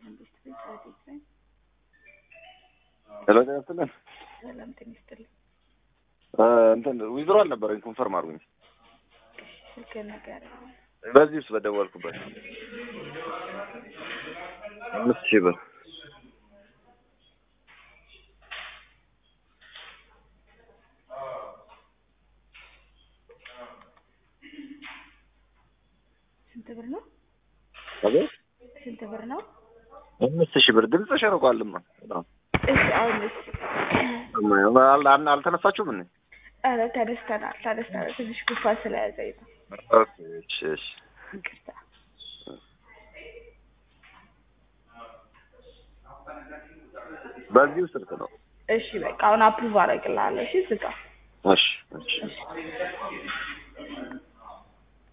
መንግስት ቤት ረዴት ነኝ። ሄሎ ጤና ይስጥልን። ሰላም ጤና ይስጥልኝ። እ እንትን ዊዝድሮ አልነበረኝ ኮንፈርም አድርጉኝ። ስልክ ነገር በዚህ ውስጥ በደወልኩበት አምስት ሺህ ብር ስንት ብር ነው? አቤት ስንት ብር ነው? አምስት ሺህ ብር ድምፅሽ ርቋልማ በጣም እሺ አሁን እሺ አል- አል- አልተነሳችሁም እንዴ? ኧረ ተነስተናል ተነስተናል። ትንሽ ጉንፋን ስለያዘኝ ነው። ኦኬ እሺ እሺ ይቅርታ። በዚሁ ስልክ ነው። እሺ በቃ አሁን አፕሩቭ አደርግልሃለሁ። እሺ ዝጋ። እሺ እሺ እሺ